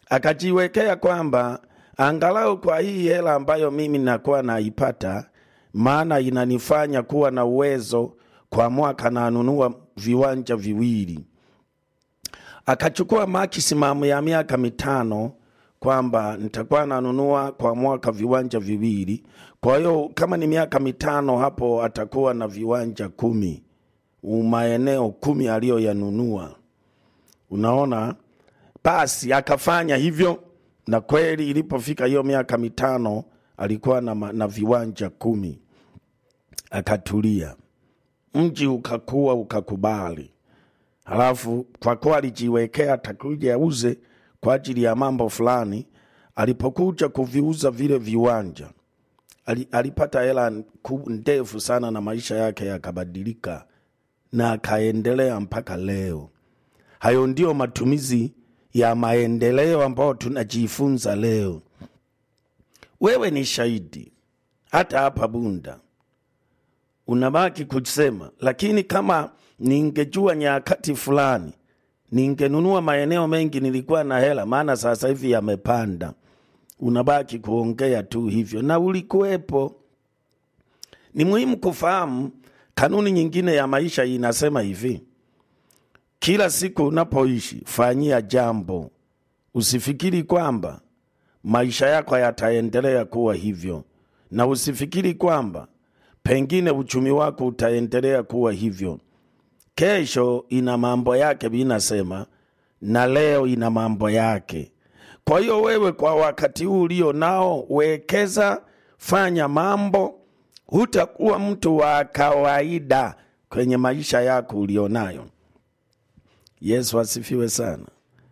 akajiwekea kwamba angalau kwa hii hela ambayo mimi nakuwa naipata, maana inanifanya kuwa na uwezo kwa mwaka nanunua viwanja viwili. Akachukua maximum ya miaka mitano kwamba nitakuwa nanunua kwa mwaka viwanja viwili. Kwa hiyo kama ni miaka mitano hapo atakuwa na viwanja kumi, maeneo kumi aliyoyanunua. Unaona, basi akafanya hivyo, na kweli ilipofika hiyo miaka mitano alikuwa na, ma- na viwanja kumi. Akatulia, mji ukakua, ukakubali. Halafu kwa kuwa alijiwekea atakuja auze kwa ajili ya mambo fulani, alipokuja kuviuza vile viwanja ali- alipata hela ku- ndefu sana na maisha yake yakabadilika na akaendelea mpaka leo. Hayo ndio matumizi ya maendeleo ambayo tunajifunza leo. Wewe ni shahidi, hata hapa Bunda unabaki kusema, lakini kama ningejua nyakati fulani ningenunua maeneo mengi, nilikuwa na hela, maana sasa hivi yamepanda. Unabaki kuongea tu hivyo, na ulikuwepo. Ni muhimu kufahamu kanuni nyingine ya maisha inasema hivi: kila siku unapoishi, fanyia jambo. Usifikiri kwamba maisha yako yataendelea kuwa hivyo, na usifikiri kwamba pengine uchumi wako utaendelea kuwa hivyo. Kesho ina mambo yake, binasema na leo ina mambo yake. Kwa hiyo wewe, kwa wakati huu ulio nao, wekeza, fanya mambo. Hutakuwa mtu wa kawaida kwenye maisha yako ulionayo. Yesu asifiwe sana.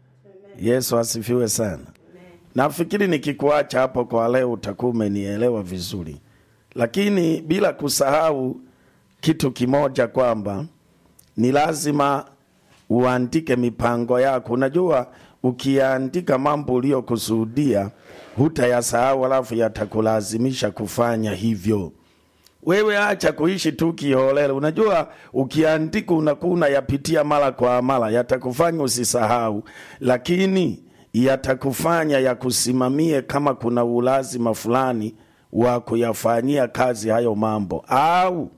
Yesu asifiwe sana. Nafikiri nikikuacha hapo kwa leo utakuwa umenielewa vizuri, lakini bila kusahau kitu kimoja kwamba ni lazima uandike mipango yako. Unajua, ukiandika mambo uliyokusudia hutayasahau, alafu yatakulazimisha kufanya hivyo. Wewe acha kuishi tu kiholela. Unajua, ukiandika unakuwa unayapitia mara kwa mara, yatakufanya usisahau, lakini yatakufanya yakusimamie kama kuna ulazima fulani wa kuyafanyia kazi hayo mambo, au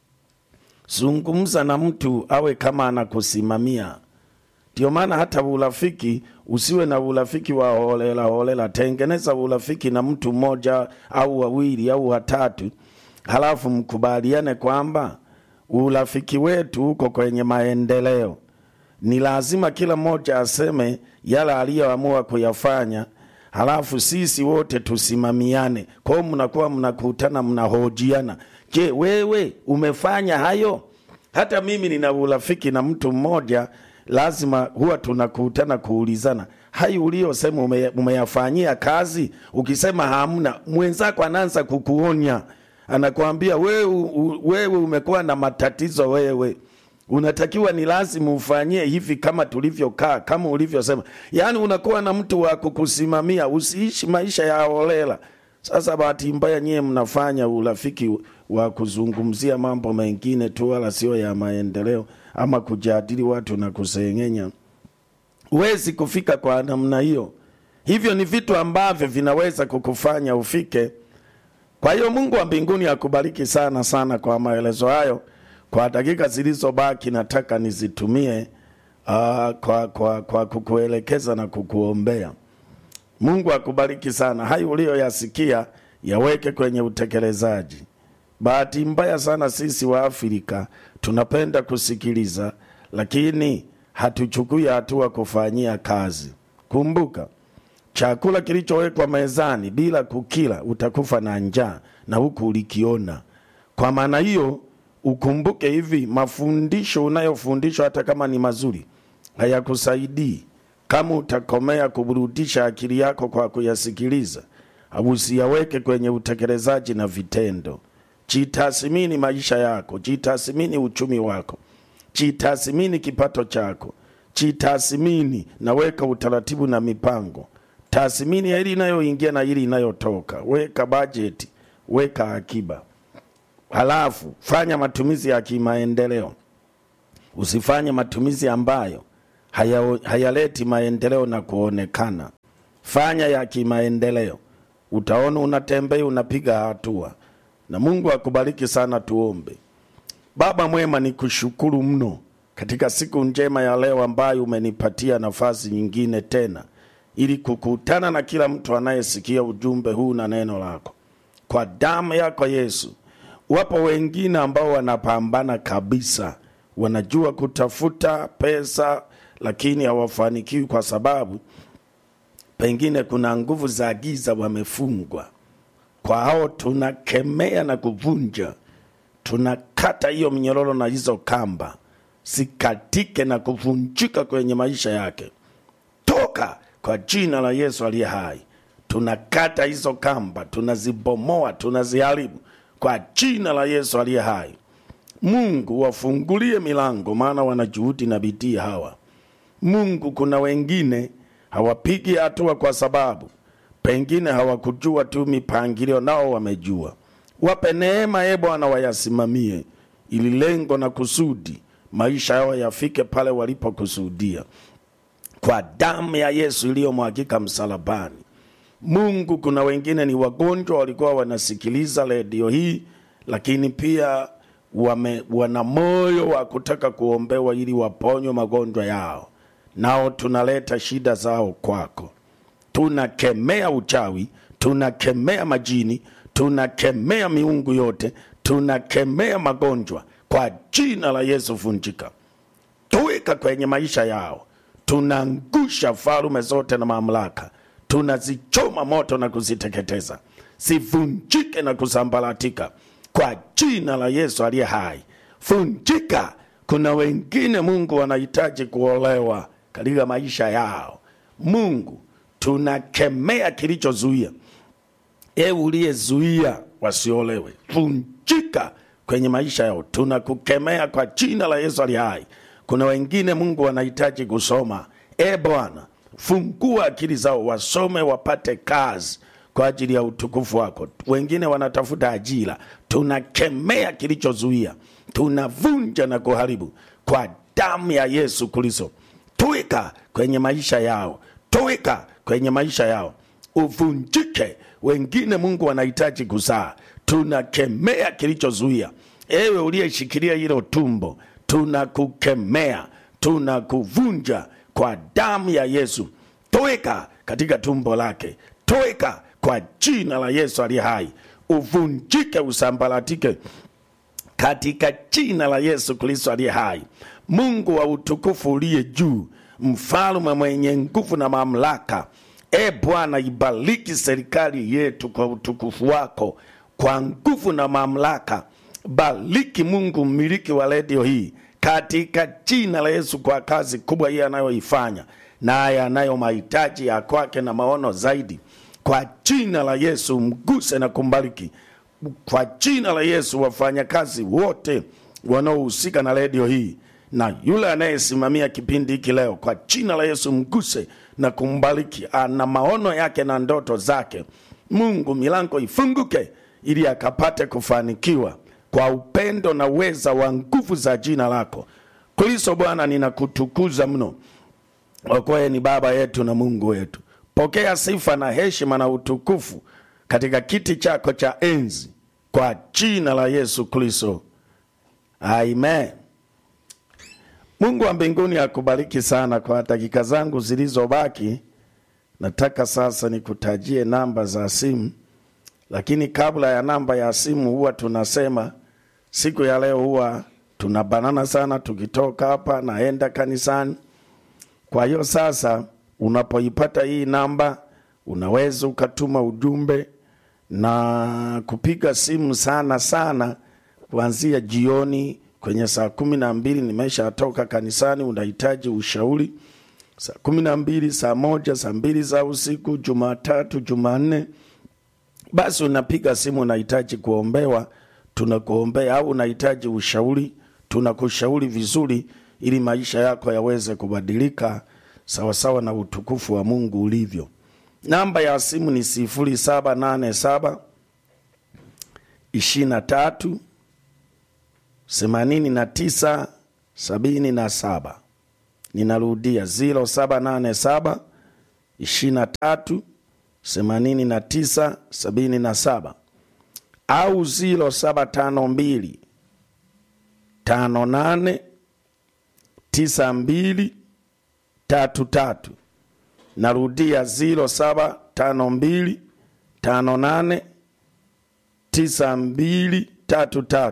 zungumza na mtu awe kama anakusimamia. Ndio maana hata urafiki usiwe na urafiki wa holela holela. Tengeneza urafiki na mtu mmoja au wawili au watatu, halafu mkubaliane kwamba urafiki wetu uko kwenye maendeleo. Ni lazima kila mmoja aseme yale aliyoamua kuyafanya, halafu sisi wote tusimamiane. Kwa hiyo mnakuwa mnakutana, mnahojiana. Je, wewe umefanya hayo? Hata mimi nina urafiki na mtu mmoja, lazima huwa tunakutana kuulizana, hayo uliyosema ume, umeyafanyia kazi? Ukisema hamna, mwenzako anaanza kukuonya, anakuambia wewe, u- wewe umekuwa na matatizo wewe unatakiwa ni lazima ufanyie hivi kama tulivyokaa, kama ulivyosema. Yaani unakuwa na mtu wa kukusimamia, usiishi maisha ya holela. Sasa bahati mbaya nyie mnafanya urafiki wa kuzungumzia mambo mengine tu, wala sio ya maendeleo, ama kujadili watu na kusengenya. Huwezi kufika kwa namna hiyo. Hivyo ni vitu ambavyo vinaweza kukufanya ufike. Kwa hiyo Mungu wa mbinguni akubariki sana sana kwa maelezo hayo. Kwa dakika zilizobaki, nataka nizitumie uh, kwa, kwa, kwa kukuelekeza na kukuombea. Mungu akubariki sana. Hayo uliyoyasikia yaweke kwenye utekelezaji. Bahati mbaya sana sisi wa Afrika tunapenda kusikiliza, lakini hatuchukui hatua kufanyia kazi. Kumbuka, chakula kilichowekwa mezani bila kukila utakufa na njaa, na huku ulikiona. Kwa maana hiyo, ukumbuke hivi, mafundisho unayofundishwa hata kama ni mazuri hayakusaidii kama utakomea kuburudisha akili yako kwa kuyasikiliza, au usiyaweke kwenye utekelezaji na vitendo. Jitathmini maisha yako, jitathmini uchumi wako, jitathmini kipato chako, jitathmini na weka utaratibu na mipango. Tathmini ya ili inayoingia na ili inayotoka, weka bajeti, weka akiba, halafu fanya matumizi ya kimaendeleo. Usifanye matumizi ambayo haya- hayaleti maendeleo na kuonekana. fanya ya kimaendeleo, utaona unatembea, unapiga hatua, na Mungu akubariki sana. Tuombe. Baba mwema, ni kushukuru mno katika siku njema ya leo ambayo umenipatia nafasi nyingine tena ili kukutana na kila mtu anayesikia ujumbe huu na neno lako. Kwa damu yako Yesu, wapo wengine ambao wanapambana kabisa, wanajua kutafuta pesa, lakini hawafanikiwi kwa sababu pengine kuna nguvu za giza wamefungwa. Kwa hao tunakemea na kuvunja, tunakata hiyo mnyororo na hizo kamba sikatike na kuvunjika kwenye maisha yake. Toka kwa jina la Yesu aliye hai. Tunakata hizo kamba, tunazibomoa, tunaziharibu kwa jina la Yesu aliye hai. Mungu wafungulie milango, maana wana juhudi na bidii hawa. Mungu, kuna wengine hawapigi hatua kwa sababu pengine hawakujua tu mipangilio, nao wamejua. Wape neema, e Bwana, wayasimamie ili lengo na kusudi maisha yao yafike pale walipokusudia, kwa damu ya Yesu iliyomwagika msalabani. Mungu, kuna wengine ni wagonjwa, walikuwa wanasikiliza redio hii, lakini pia wame, wana moyo wa kutaka kuombewa ili waponywe magonjwa yao, nao tunaleta shida zao kwako. Tunakemea uchawi, tunakemea majini, tunakemea miungu yote, tunakemea magonjwa kwa jina la Yesu, vunjika, tuweka kwenye maisha yao. Tunaangusha falume zote na mamlaka, tunazichoma moto na kuziteketeza, zivunjike na kusambaratika kwa jina la Yesu aliye hai. Vunjika. Kuna wengine Mungu wanahitaji kuolewa katika maisha yao. Mungu, tunakemea kilichozuia, ewe uliyezuia wasiolewe, vunjika kwenye maisha yao, tunakukemea kwa jina la Yesu ali hai. Kuna wengine Mungu wanahitaji kusoma, e Bwana, fungua akili zao wasome, wapate kazi kwa ajili ya utukufu wako. Wengine wanatafuta ajira, tunakemea kilichozuia, tunavunja na kuharibu kwa damu ya Yesu Kristo. Tuweka kwenye maisha yao, tuweka kwenye maisha yao, uvunjike. Wengine Mungu wanahitaji kuzaa tunakemea kilichozuia. Ewe uliyeshikilia hilo tumbo, tunakukemea, tunakuvunja kwa damu ya Yesu. Toeka katika tumbo lake, toeka kwa jina la Yesu aliye hai, uvunjike, usambaratike katika jina la Yesu Kristo aliye hai. Mungu wa utukufu uliye juu, mfalme mwenye nguvu na mamlaka, e Bwana, ibariki serikali yetu kwa utukufu wako kwa nguvu na mamlaka. Bariki Mungu, mmiliki wa redio hii, katika jina la Yesu, kwa kazi kubwa hii anayoifanya, naye anayo mahitaji ya kwake na maono zaidi. Kwa jina la Yesu, mguse na kumbariki. Kwa jina la Yesu, wafanyakazi wote wanaohusika na redio hii na yule anayesimamia kipindi hiki leo, kwa jina la Yesu, mguse na kumbariki. Ana maono yake na ndoto zake. Mungu, milango ifunguke ili akapate kufanikiwa kwa upendo na uweza wa nguvu za jina lako Kristo. Bwana, ninakutukuza mno, okoe ni Baba yetu na Mungu wetu. Pokea sifa na heshima na utukufu katika kiti chako cha enzi kwa jina la Yesu Kristo, amen. Mungu wa mbinguni akubariki sana. Kwa dakika zangu zilizobaki, nataka sasa nikutajie namba za simu lakini kabla ya namba ya simu huwa tunasema siku ya leo huwa tunabanana sana, tukitoka hapa naenda kanisani. Kwa hiyo sasa, unapoipata hii namba, unaweza ukatuma ujumbe na kupiga simu sana sana kuanzia jioni kwenye saa kumi na mbili nimeshatoka kanisani, unahitaji ushauri saa kumi na mbili, saa moja, saa mbili za usiku, Jumatatu, Jumanne basi unapiga simu, unahitaji kuombewa, tunakuombea, au unahitaji ushauri, tunakushauri vizuri, ili maisha yako yaweze kubadilika sawasawa na utukufu wa Mungu ulivyo. Namba ya simu ni sifuri saba nane saba ishirini na tatu themanini na tisa sabini na saba. Ninarudia ziro saba nane saba 23 89 77 au 0752 58 92 33 narudia 0752 58 9233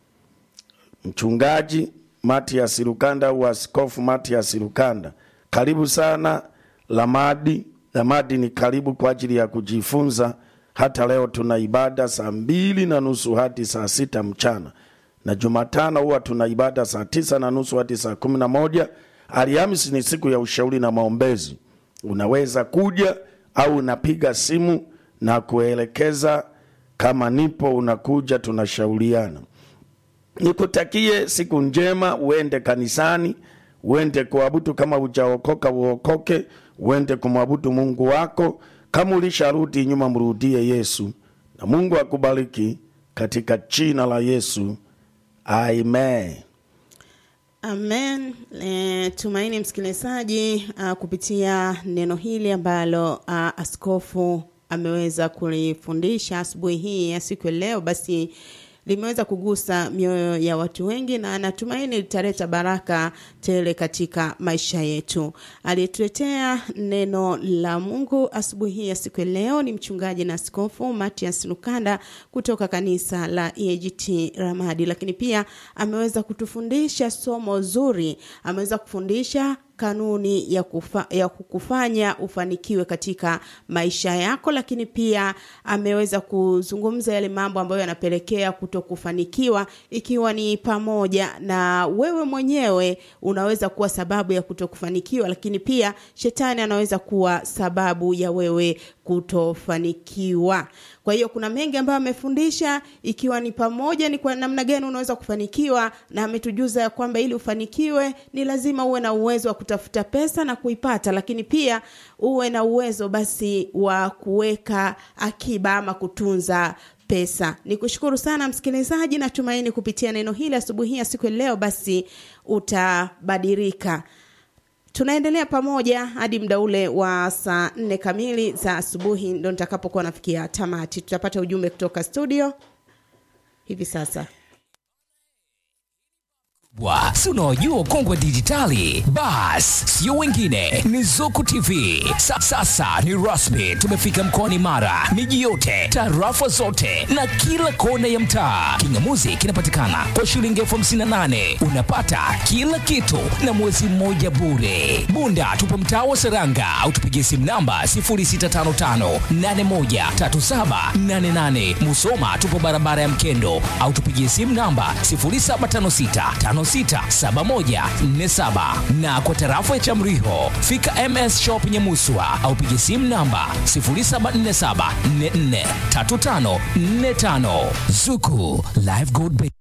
mchungaji Matias Lukanda au askofu Matias Lukanda. Karibu sana Lamadi. Lamadi ni karibu kwa ajili ya kujifunza. Hata leo tuna ibada saa mbili na nusu hadi saa sita mchana, na Jumatano huwa tuna ibada saa tisa na nusu hadi saa kumi na moja. Alhamisi ni siku ya ushauri na maombezi. Unaweza kuja au unapiga simu na kuelekeza kama nipo, unakuja tunashauriana. Nikutakie siku njema, uende kanisani, uende kuabudu. Kama ujaokoka uokoke, uende kumwabudu Mungu wako. Kama ulisharudi nyuma, mrudie Yesu, na Mungu akubariki katika jina la Yesu, amen. Amen. E, tumaini msikilizaji, uh, kupitia neno hili ambalo uh, askofu ameweza kulifundisha asubuhi hii ya siku ya leo, basi limeweza kugusa mioyo ya watu wengi na natumaini litaleta baraka tele katika maisha yetu. Aliyetuletea neno la Mungu asubuhi hii ya siku ya leo ni mchungaji na askofu Matias Lukanda kutoka kanisa la EAGT Ramadi, lakini pia ameweza kutufundisha somo zuri, ameweza kufundisha kanuni ya, kufa, ya kukufanya ufanikiwe katika maisha yako, lakini pia ameweza kuzungumza yale mambo ambayo yanapelekea kutokufanikiwa, ikiwa ni pamoja na wewe mwenyewe unaweza kuwa sababu ya kutokufanikiwa, lakini pia shetani anaweza kuwa sababu ya wewe kutofanikiwa. Kwa hiyo kuna mengi ambayo amefundisha, ikiwa ni pamoja ni kwa namna gani unaweza kufanikiwa, na ametujuza ya kwamba ili ufanikiwe ni lazima uwe na uwezo wa kutafuta pesa na kuipata, lakini pia uwe na uwezo basi wa kuweka akiba ama kutunza pesa. Ni kushukuru sana msikilizaji, natumaini kupitia neno hili asubuhi hii ya siku ya leo basi utabadilika. Tunaendelea pamoja hadi muda ule wa saa nne kamili za asubuhi, ndo nitakapokuwa nafikia tamati. Tutapata ujumbe kutoka studio hivi sasa. wa si unaojua ukongwe dijitali bas sio wengine ni zuku tv Sa, sasa ni rasmi tumefika mkoani mara miji yote tarafa zote na kila kona ya mtaa kingamuzi kinapatikana kwa shilingi elfu hamsini na nane unapata kila kitu na mwezi mmoja bure bunda tupo mtaa wa seranga au tupigie simu namba 0655813788 musoma tupo barabara ya mkendo au tupigie simu namba 0756567147 na kwa tarafa ya Chamriho fika MS Shop Nyamuswa au piga simu namba 0747443545 Zuku Live Gold Bank.